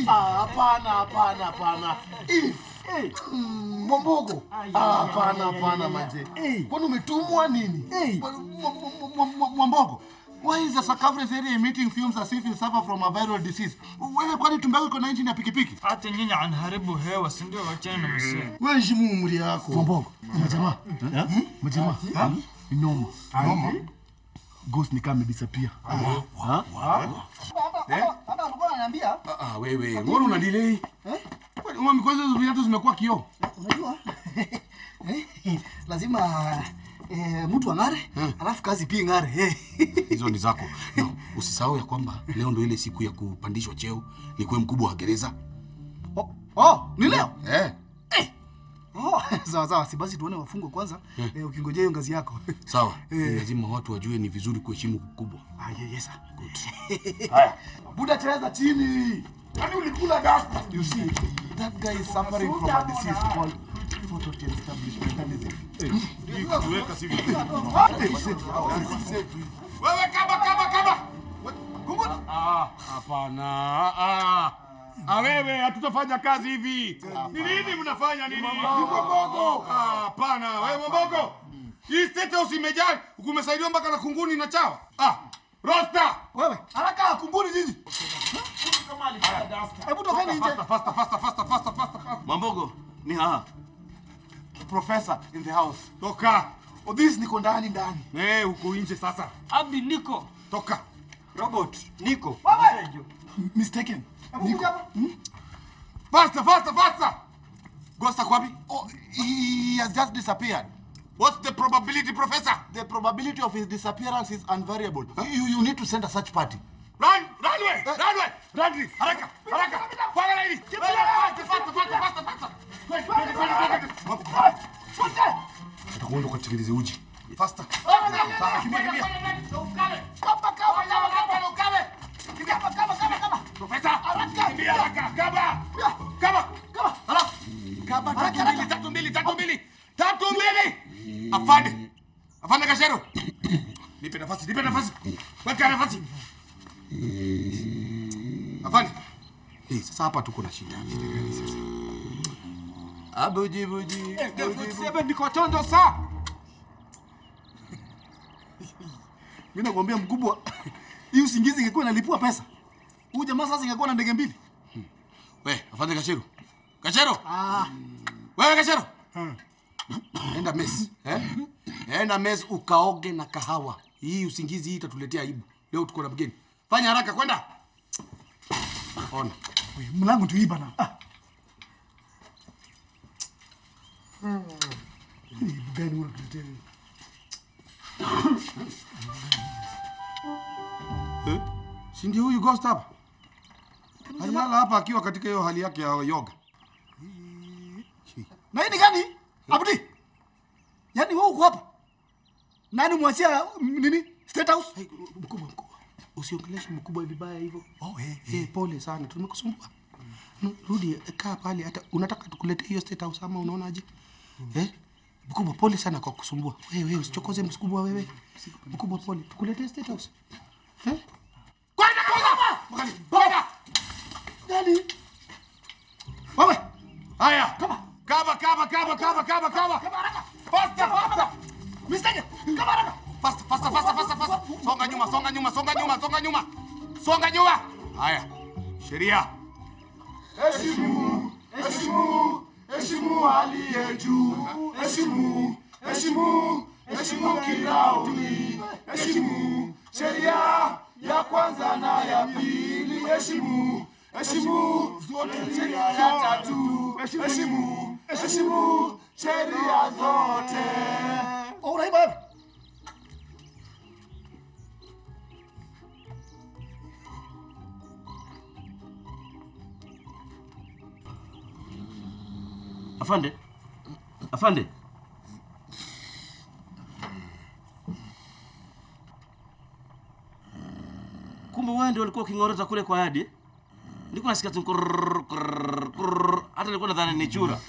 Ah, hapana hapana hapana If. Mm, Mwambogo Ah, hapana hapana manje kwani umetumwa nini Mwa- mwa- mwa- mwa- Mwambogo Why is the circumference area emitting fumes as if you suffer from a viral disease? Wewe kwani tumbo yako iko na injini ya pikipiki? hata nyinyi anharibu hewa si ndio wachana na msee Wewe heshimu umri yako. Mwambogo, majamaa. Hmm? Majamaa. Ni Noma. Noma. Ghost ni kama amedisappear. Hata alikuwa ananiambia Ah, ah, wewe, mbona una delay? Uma mikono hizo viatu zimekuwa kioo. unajua eh, lazima eh, mtu ang'are alafu kazi pia ing'are eh. Hizo ni zako. No, usisahau ya kwamba leo ndio ile siku ya kupandishwa cheo, ni kuwe mkubwa wa gereza. Oh, oh, ni leo Eh, oh, sawa sawa, si basi tuone wafungwa kwanza eh, ukingojea hiyo ngazi yako sawa. Ni lazima watu wajue ni vizuri kuheshimu ukubwa. ah, ye- yes, sir. Buda cheza chini. Yaani ulikula dasta. You see, that guy is suffering from a disease called photoestablishmentalism. Wewe kama kama kama. Ah, hapana. Ah. Ah, wewe hatutafanya kazi hivi. Ni nini mnafanya nini? Ni Mbogo. Ah, hapana. Wewe Mbogo. Hii state house imejaa, kumesaidiwa mpaka na kunguni na chawa. Ah, rosta. Wewe Haraka kumbuni nyinyi. hebu tokeni nje. Faster, faster, faster, faster, faster, faster, faster. Mambogo ni haha. Professor in the house. Toka. Oh, this niko ndani ndani. Eh, huko nje sasa. abi niko Toka. robot niko Mistaken. Hebu kuja hapa. Faster, faster, faster. Ghost ako wapi? Oh, he has just disappeared. What's the probability, professor? The probability of his disappearance is unvariable. You, you need to send a search party. Run, run away, run away. Run, haraka, haraka. Panga laini. Faster, faster, faster, faster, faster. Kwenda, kwenda, kwenda, kwenda. Utakwenda ukatengeneze uji. Faster. Sasa kimbia, kimbia. Kama, kama, kama, kama, kama. Kimbia. Professor, kimbia haraka. Kama. Kama. Haraka. Kama, tatu mbili, tatu mbili, tatu mbili. Tatu mbili. Afande. Afande Kashero. Nipe nafasi, nipe nafasi. Weka nafasi. Afande. Hey, sasa hapa tuko na shida. Shida gani sasa? Abuji buji. niko tondo saa. Mimi nakwambia mkubwa, hii usingizi ingekuwa inalipua pesa. Huyu jamaa sasa ingekuwa na ndege mbili. We, afande Kashero. Kashero. Ah, Wewe Kashero. Enda mess, eh? Enda mess ukaoge na kahawa. Hii usingizi hii itatuletea aibu. Leo tuko na mgeni. Fanya haraka kwenda. Ona. we, mlango tu hii bana. Ah. Hii gani unatuletea? Eh? Si ndio huyu ghost hapa? Alilala hapa akiwa katika hiyo hali yake ya yoga. Na hii ni gani? Abudi. Yaani wewe uko hapa? Nani mwachia mm, nini? State House? Hey, mkubwa mkubwa. Usiongeleshe mkubwa vibaya hivyo. Oh, eh, Eh, pole sana. Tumekusumbua. No, Rudi eh, kaa pale hata unataka tukulete hiyo state house ama unaonaje? Eh? Mkubwa pole sana kwa kusumbua. Wewe wewe usichokoze mkubwa wewe. Mkubwa pole. Tukulete state house. Eh? Kwenda kwenda. Mkali. Kwenda. Nani? Wewe, Haya. Kama. Kama kama kama kama kama kama. Faster faster. mistake. Kama haraka. Faster faster faster faster faster. Songa nyuma, songa nyuma, songa nyuma, songa nyuma. Songa nyuma. Haya. Sheria. Heshimu, heshimu, heshimu aliye juu. Heshimu, heshimu, heshimu kirauni. Heshimu sheria ya kwanza na ya pili. Heshimu, heshimu zote sheria ya tatu. Heshimu, heshimu sheria zote. Oh, unaiba wewe. Afande, afande, kumbe wewe ndio ulikuwa uking'orota kule kwa hadi? Nilikuwa nasikia tu kurr, kurr, kurr. hata nilikuwa nadhani ni chura.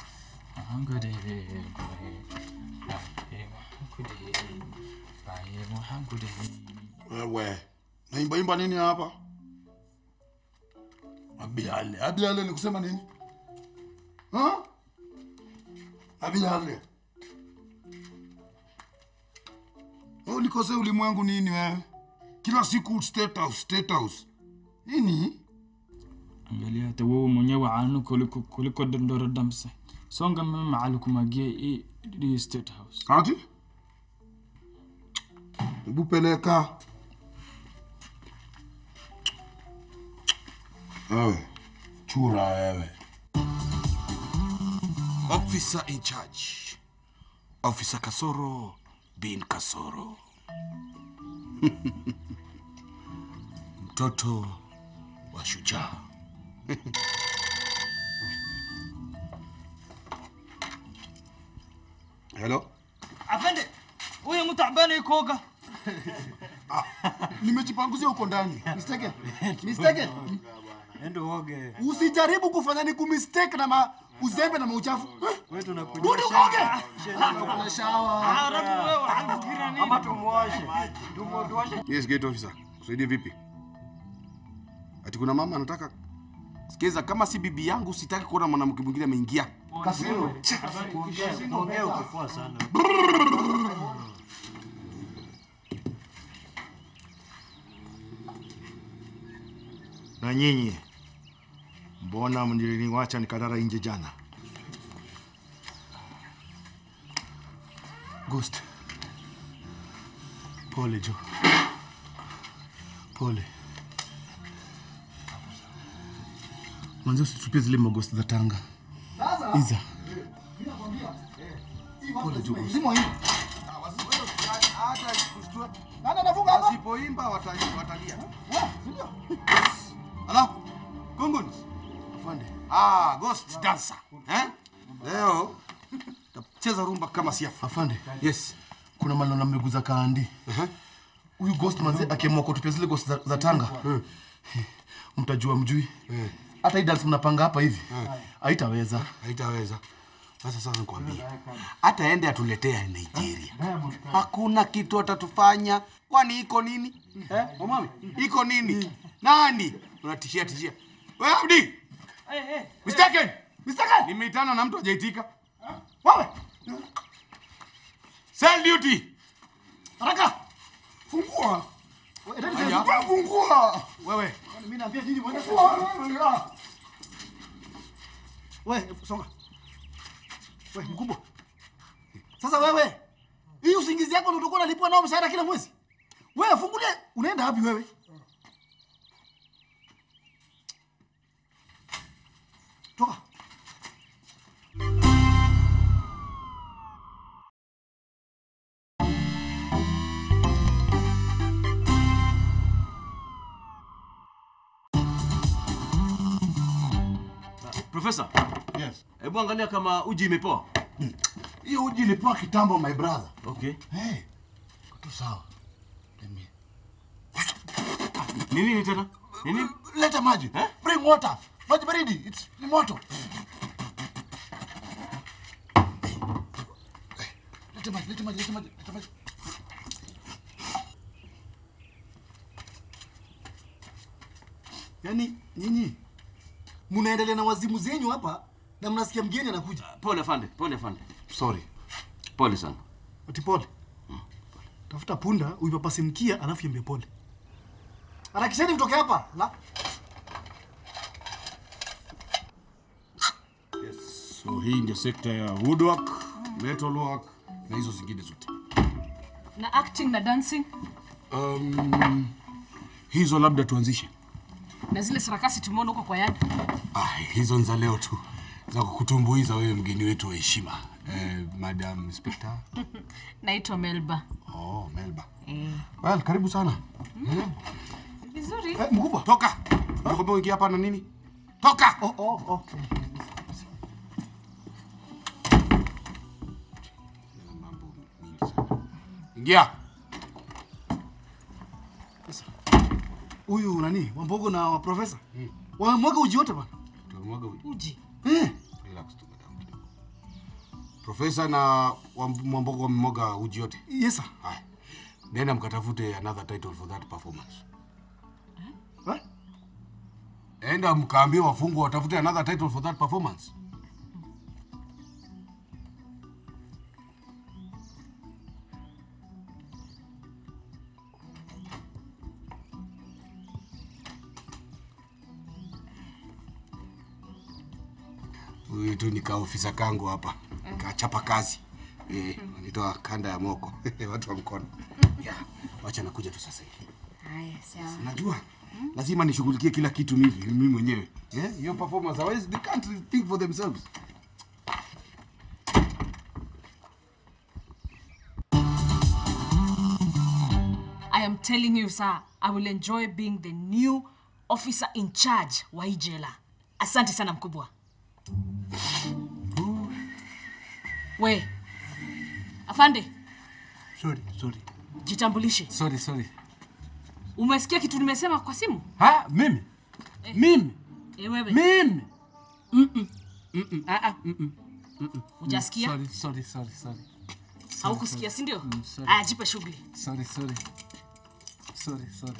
Wewe, naimba imba nini hapa? Abiale. Abiale ni kusema nini? Ha? Abiale. Wewe ulikosea ulimwengu nini wewe? Kila siku state house, state house. Nini? Angalia hata wewe mwenyewe anu kuliko kuliko dondora damsa. Songa mimi alikumagia hii hii state house. Ati? Hebu peleka. Wewe, chura wewe. Officer in charge. Officer Kasoro bin Kasoro. Mtoto wa shujaa. Hello? Afande, huyu mtu abana ikoga. Nimejipanguzia huko ndani. Mistake. Mistake. Endo oge. Usijaribu kufanya ni kumistake na ma uzembe na mauchafu. Wewe tunakuja. Rudi ukoge. Arabu wewe anafikira nini? Ama tumuoshe. Tumuoshe. Yes, gate officer. Kusaidie vipi? Ati kuna mama anataka Sikiza, kama si bibi yangu sitaki kuona mwanamke mwingine ameingia. kasiro. Ongea ukipoa sana. Na nyinyi mbona mliniwacha nikalala nje jana? Ghost. Pole Jo. Pole. Mwanzo usitupie zile maghost za Tanga. Iza. Pole Jo. Ghost. Zimo hii. Nani anafunga hapa? Wasipoimba watalia. watalia. Ah, sindio? Ala, Kungun. Afande. Ah, ghost dancer. Eh? Leo tacheza rumba kama siafu. Afande. Yes. Kuna maneno mmeguza kaandi. Huyu ghost manze akiamua kutupia zile ghost za, za Tanga. Mtajua mjui. Hata hii dance mnapanga hapa hivi. Haitaweza. Haitaweza. Sasa sasa nikwambie. Hata ende atuletea Nigeria. Hakuna kitu atatufanya. Kwani iko nini? Eh? Omami, iko nini? Nani? Unatishia tishia. Wewe Abdi. Mistaken. Mistaken. Nimeitana na mtu hajaitika. Wewe. Cell duty. Haraka. Fungua. Wewe, endeni Haya. sasa. Wewe fungua. Wewe. Mimi naambia nyinyi mwende. Fungua. Wewe, songa. Wewe, mkubwa. Sasa wewe, hii usingizi yako ndio utakuwa unalipwa nao mshahara kila mwezi. Wewe fungulie, unaenda wapi wewe? Toka. Profesa, Yes. hebu angalia kama uji imepoa. Hiyo uji ilipewa kitambo my brother. Okay. Hey. Tu sawa. Let me- Ni nini tena? Ni nini? Leta maji. Bring water. Maji baridi. It's ni moto. Leta maji, leta maji, leta maji, leta maji. Yaani nyinyi mnaendelea na wazimu zenyu hapa na mnasikia mgeni anakuja. Pole afande, pole afande. Sorry. Pole sana. Ati pole. Tafuta punda uipapase mkia alafu iambie pole. Harakisheni mtoke hapa. La. So hii ndio sekta ya woodwork, metalwork na hizo zingine zote. na acting na dancing Um, hizo labda tuanzishe. na zile sarakasi tumeona huko kwa yadi Ah, hizo ni za leo tu za kukutumbuiza wewe mgeni wetu wa heshima eh, Madam Inspector. naitwa melba Oh, Melba. Well, karibu sana. vizuri Eh, mkubwa. Toka. Nakwambia uingia hapa na nini? Toka. Oh, oh, oh. Mambo mingi sana. Ingia. Huyu nani? Wambogo na wa profesa. Wamwaga uji wote bana. Tutamwaga uji. uji Eh. Relax tu madam. Profesa na wa- Mwambogo wamemwaga uji yote. Yes sir. Haya. Nenda mkatafute another title for that performance. Eh? enda mkaambie wafungwa watafute another title for that performance huyu tu nika ofisa kangu hapa kachapa kazi eh, nitoa kanda ya moko watu wa mkono yeah. wacha nakuja tu sasa hivi Haya, sawa. najua lazima nishughulikie kila kitu mimi mimi mwenyewe yeah? your performance otherwise they can't think for themselves I am telling you, sir, I will enjoy being the new officer in charge wa hii jela. Asante sana mkubwa. We, afande, Sorry, sorry. jitambulishe. Sorry, sorry. Umesikia kitu nimesema kwa simu? Ha, mimi? Mimi? Eh, wewe. Mimi? Mm-mm. Mm-mm. Ah, ah, mm-mm. Mm-mm. Hujasikia? Sorry, sorry, sorry, sorry. Haukusikia, si ndio? Mm, sorry. Aya, jipe shughuli. Sorry, sorry. Sorry, sorry.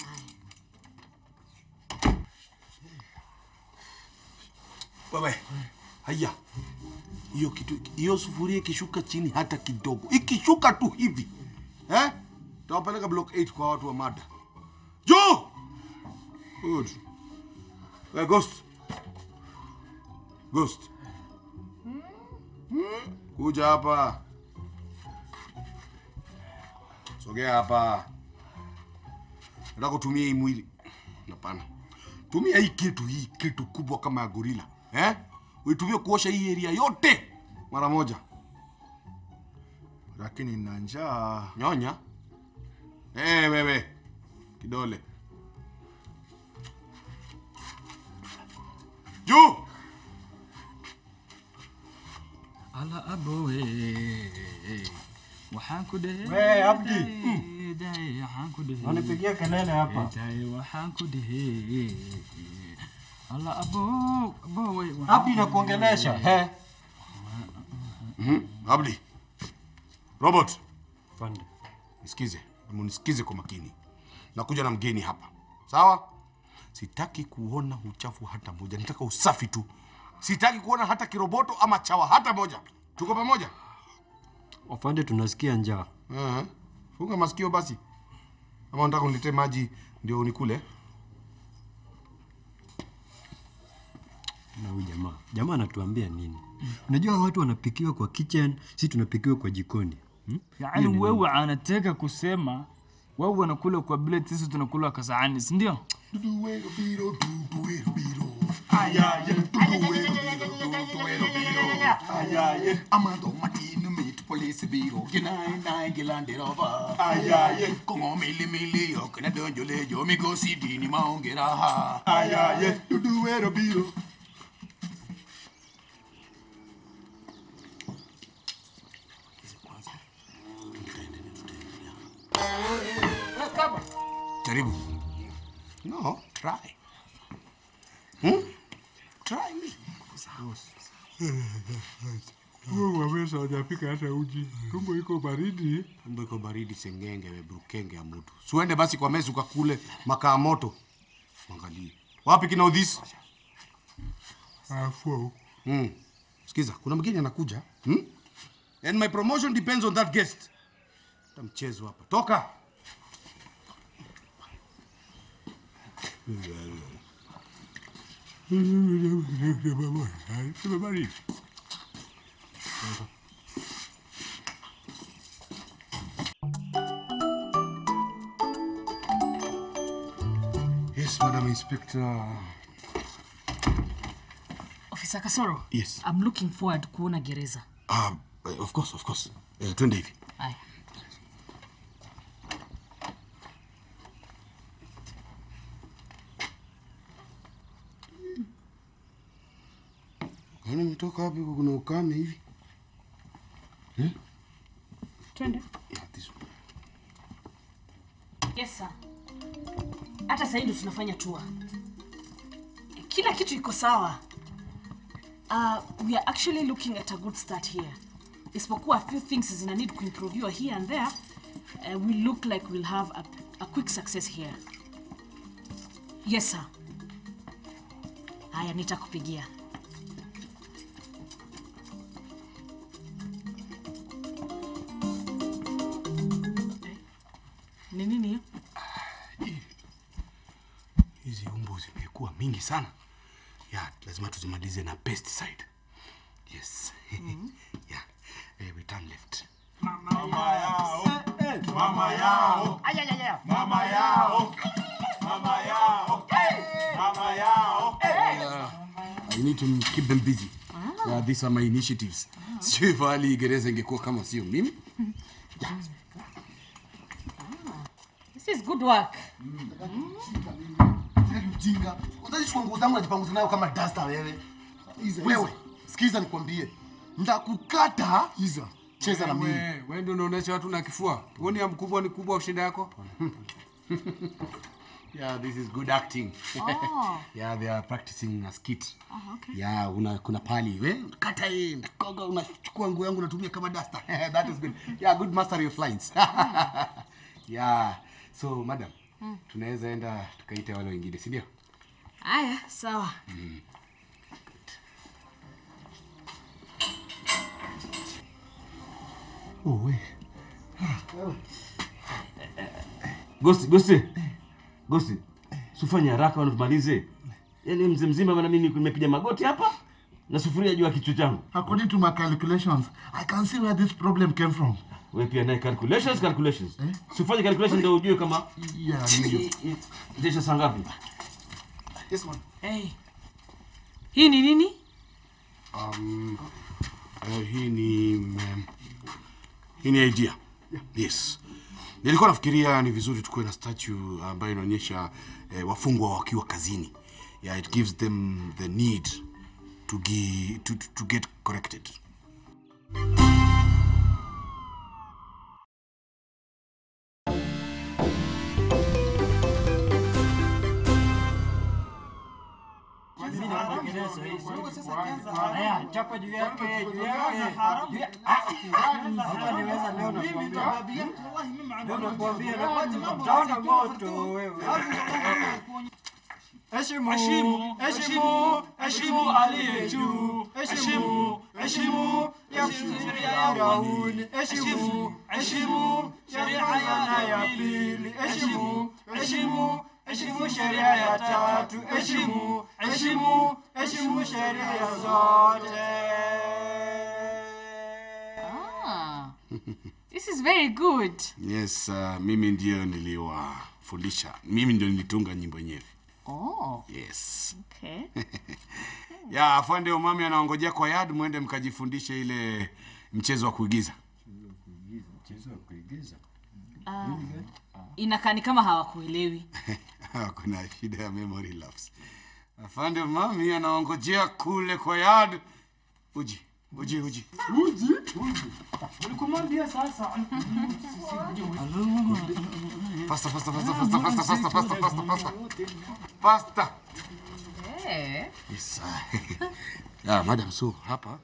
wewe haya hiyo kitu hiyo sufuria ikishuka chini hata kidogo ikishuka tu hivi eh tawapeleka block 8 kwa watu wa mada jo good hey, ghost ghost kuja hapa sogea hapa nataka kutumia hii mwili hapana tumia hii kitu hii kitu kubwa kama ya gorila eh? uitumie kuosha hii area yote mara moja lakini na njaa nyonya hey, wewe kidole juu ala abowe waxaan ku dhehe We, Abdi. Daye, daye, waxaan ku dhehe Wanipigia kelele hapa. daye waxaan ku dhehe ala abo abowe waxaan Abdi ku nakuongelesha. dhehe. He. mm abdi robert Pande. nisikize munisikize kwa makini nakuja na mgeni hapa sawa sitaki kuona uchafu hata moja nataka usafi tu sitaki kuona hata kiroboto ama chawa hata moja tuko pamoja Wafande tunasikia njaa. uh funga masikio basi ama unataka uniletee maji ndio unikule Na huyu jamaa. Jamaa anatuambia nini? Unajua watu wanapikiwa kwa kitchen, si tunapikiwa kwa jikoni. Hmm? yaani wewe anataka kusema wewe unakula kwa plate sisi tunakula kwa sahani si ndio Amando matino mit police biro ginai nai gilanderova kongo mili mili okna donjo lejo migosi dini maonge raha dudu wero biro jaribu no try hmm? try me Waweza hajapika hata uji. Tumbo iko baridi. tumbo iko baridi sengenge webrukenge ya mutu siuende basi kwa mezi ukakule makaa moto angalie wapi kina udhisi Afu. mm. sikiza kuna mgeni anakuja hmm? and my promotion depends on that guest ta mchezo hapa toka baridi. yes madam inspector Officer Kasoro. Yes. I'm looking forward kuona gereza. uh, of course of course eh, twende hivi Haya. kwani umetoka wapi huko kuna ukame hivi eh? Twende. yeah, this one. Yes sir. Hata sasa ndio tunafanya tour. Kila kitu iko sawa. Uh, we are actually looking at a good start here. Isipokuwa a few things zina need kuimproviwa here and there. Uh, we look like we'll have a, a quick success here. Yes sir. haya nitakupigia ni nini hiyo hizi umbu zimekuwa mingi sana ya lazima tuzimalize na pesticide yes yeah. eh, we turn left Mama yao. Mama yao. Mama yao. Mama yao. Mama yao. I need to keep them busy. Yeah, these are my initiatives. Sijui fahali gereza ingekuwa kama sio mimi. this is good work Mjinga. Utachukua nguo zangu najipanguza nayo kama dasta wewe. Wewe, sikiza nikwambie. Ndakukata hizo. Cheza na mimi. Wewe wewe ndio unaonesha watu na kifua. Uone ya mkubwa ni kubwa shida yako. yeah, this is good acting. Oh. yeah, they are practicing a skit. Oh, okay. Yeah, una kuna pali we kata hii ndakoga unachukua nguo yangu unatumia kama duster. That is good. Yeah, good mastery of lines. yeah. So, madam, Mm. tunaweza enda tukaite wale wengine, si ndio? haya sawa Mm. Oh, we. Gosti, Gosti. Gosti. Sifanye haraka wanamalize. Yaani mzee mzima bana mimi nimepiga magoti hapa na sufuria juu ya kichwa changu. According to my calculations, I can see where this problem came from. Wewe pia naye calculations calculations. Sifanye calculation ndio ujue kama Yeah, ndio. Desha saa ngapi? Yes, man. hey. hii ni nini Um, uh, hii ni um, hii ni idea. Yes. Nilikuwa nafikiria ni vizuri tukuwe na statue ambayo inaonyesha eh, wafungwa wakiwa kazini. Yeah, it gives them the need to, gi, to, to, to get corrected. Haya, chapa juu yake, juu yake. Juu ya- Ah, hapa niweza leo nakwambia. Leo nakwambia na utaona moto wewe. Heshimu, Heshimu, heshimu, heshimu aliye juu. Heshimu, heshimu ya sheria ya Daudi. Heshimu, heshimu sheria ya ya pili. Heshimu, heshimu, heshimu sheria ya tatu. Heshimu, heshimu, heshimu sheria zote. ah. this is very good Yes, uh, mimi ndio niliwafundisha. Mimi ndio nilitunga nyimbo yenyewe. oh. Yes. okay. ya afande umami anaongojea kwa yard mwende mkajifundishe ile mchezo wa kuigiza. Mchezo wa kuigiza. Ah, inakaa ni kama hawakuelewi Kuna shida ya memory lapse. Afande umami anaongojea kule kwa yard. Uji, uji, uji. Uji, uji. Ulikumwambia sasa. Faster, faster, faster, faster, faster, faster, faster, faster, faster. Faster. Eh. Yes. ya, madam, so hapa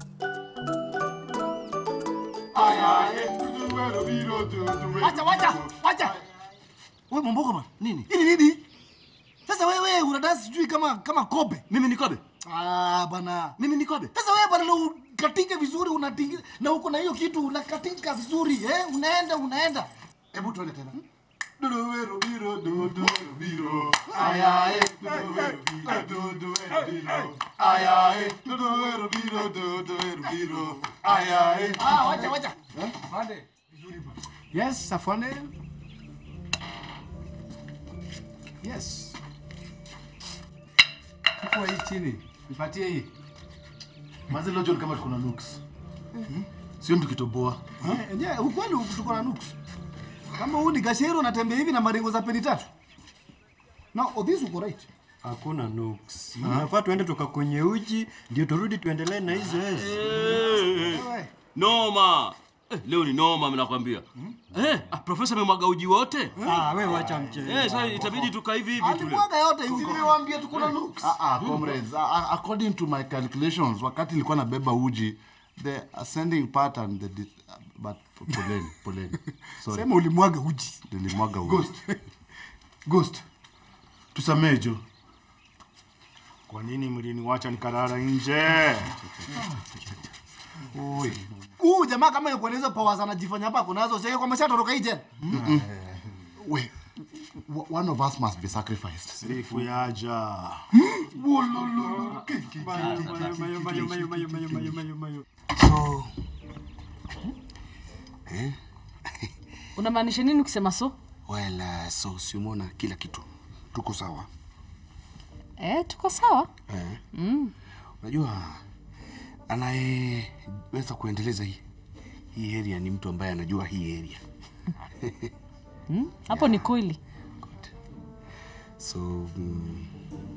Wacha, wacha, wacha. Wewe Mombogo bana. Nini? Hili nini? Sasa wewe unadansi sijui kama kama kobe. Mimi ni kobe? Ah, bana. Mimi ni kobe. Sasa wewe bana na ukatinga vizuri unatinga na uko na hiyo kitu unakatinga vizuri eh? Unaenda unaenda. Hebu tuende tena. Ah, wacha wacha. Yes, afande. Yes. Chukua hii chini. Nipatie hii. Mazi leo John kama tuko na looks. Sio mtu kitoboa. Eh, Je, ukweli tuko na nuks. Kama huu ni gashero natembea hivi na maringo za peni tatu. No, oh, this uko right. Hakuna nuks. Unafaa tuende toka kwenye uji ndio turudi tuendelee na hizo hizo. Eh, Noma. Eh, leo ni noma mimi nakwambia. Eh, ah, profesa amemwaga uji wote? Ah, wewe wacha mchezo. Eh, sasa itabidi tukaa hivi hivi tule. Alimwaga yote Si huko. nimewaambia tuko na looks. Ah, ah, comrades, ah, ah, according to my calculations, wakati nilikuwa nabeba uji, the ascending pattern, the dis- but poleni, poleni. Sorry. Sema ulimwaga uji. Nilimwaga uji. Ghost. Ghost. Tusamee Jo. Kwa nini mliniwacha nikalala nje? Huu jamaa kama yuko na hizo powers anajifanya hapa kunazo, sio kwamba shatoroka hii jela. We, w- one of us must be sacrificed. Siku yaja. So, unamaanisha nini ukisema so well, uh, so si umeona kila kitu tuko sawa eh, tuko sawa eh. Unajua anayeweza kuendeleza hii hii area ni mtu ambaye anajua hii area hapo ni kweli so mm,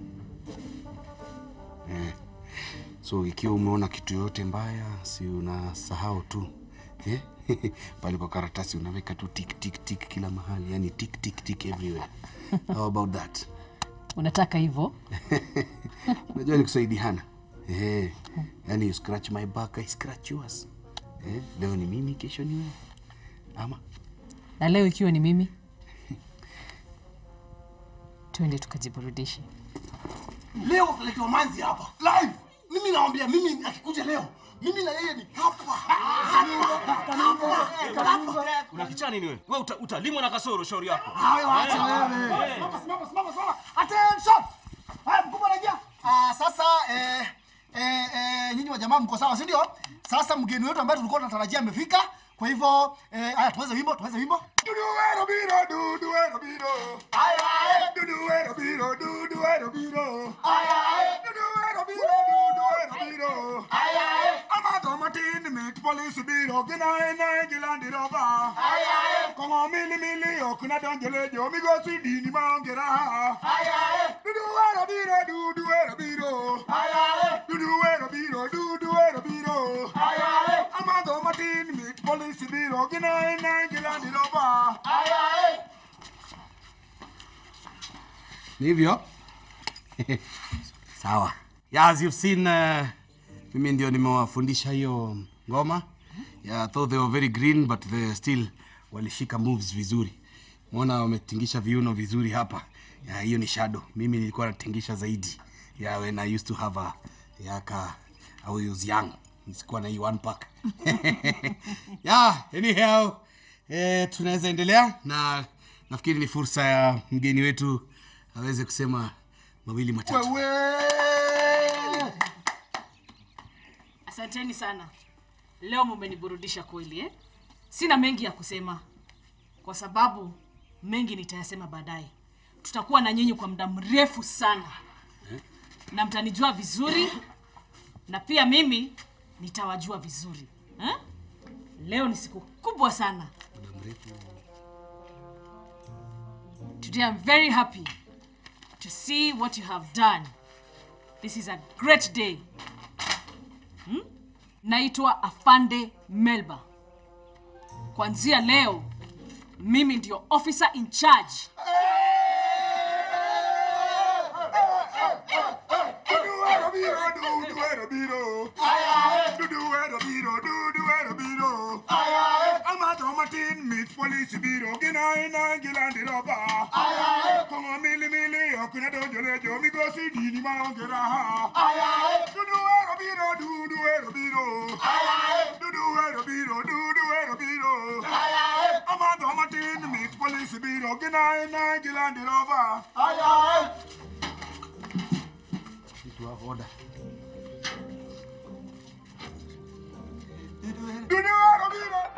eh, so ikiwa umeona kitu yoyote mbaya si unasahau tu eh? pale kwa karatasi unaweka tu tik tik tik kila mahali yani tik tik tik everywhere how about that unataka hivyo unajua ni kusaidiana eh, yani you scratch my back I scratch yours eh, leo ni mimi kesho ni wewe ama na leo ikiwa ni mimi twende tukajiburudishe Leo tuletewa manzi hapa live. Mimi naambia, mimi akikuja leo, mimi na yeye ni hapa. Una kichaa nini wewe? Wewe uta, utalimwa na kasoro shauri yako. Hayo acha wewe. Simama simama simama simama. Attention. Haya mkubwa rejea. Ah, sasa eh eh eh nyinyi wa jamaa mko sawa, si ndio? Sasa mgeni wetu ambaye tulikuwa tunatarajia amefika. Kwa hivyo eh haya tuweze wimbo, tuweze wimbo. Duduero biro, duduero biro. Ay, ay. Duduero biro, duduero biro. Ay, ay. Duduero biro, duduero biro. Ay, ay. Amato matin mit police biro, gina ena gilandi roba. Ay, ay. Kongo mili mili okuna donjele jo migosi dini maongera. Ay, ay. Duduero biro, duduero biro. Ay, ay. Duduero biro, duduero biro. Ay, ay. Amato matin mit police biro, gina ena gilandi roba. Ay, ay. ni hivyo sawa yeah, as you've seen uh, mimi ndio nimewafundisha hiyo ngoma yeah, though they were very green but they still walishika moves vizuri mwona wametingisha viuno vizuri hapa yeah, hiyo ni shadow mimi nilikuwa natingisha zaidi yeah, when i used to have a yaka I was young sikuwa na hii one pack yeah, anyhow eh, tunaweza endelea na nafikiri ni fursa ya mgeni wetu aweze kusema mawili matatu asanteni sana leo mumeniburudisha kweli eh? sina mengi ya kusema kwa sababu mengi nitayasema baadaye tutakuwa na nyinyi kwa muda mrefu sana na mtanijua vizuri na pia mimi nitawajua vizuri eh? leo ni siku kubwa sana today i'm very happy to see what you have done this is a great day naitwa afande melba kuanzia leo mimi ndio officer in charge Duduero biro, duduero biro. Ay, ay. Duduero biro, duduero biro. Ay, ay. Amato matin mit police biro, gina ina gilandi roba. Ay, ay. Kongo mili mili, okuna donjole jo, migosi dini maongera. Ay, ay. Duduero biro, duduero biro. Ay, ay. Duduero biro, duduero biro. Ay, ay. Amato matin mit police biro, gina ina gilandi roba. Ay, ay. Duduero biro.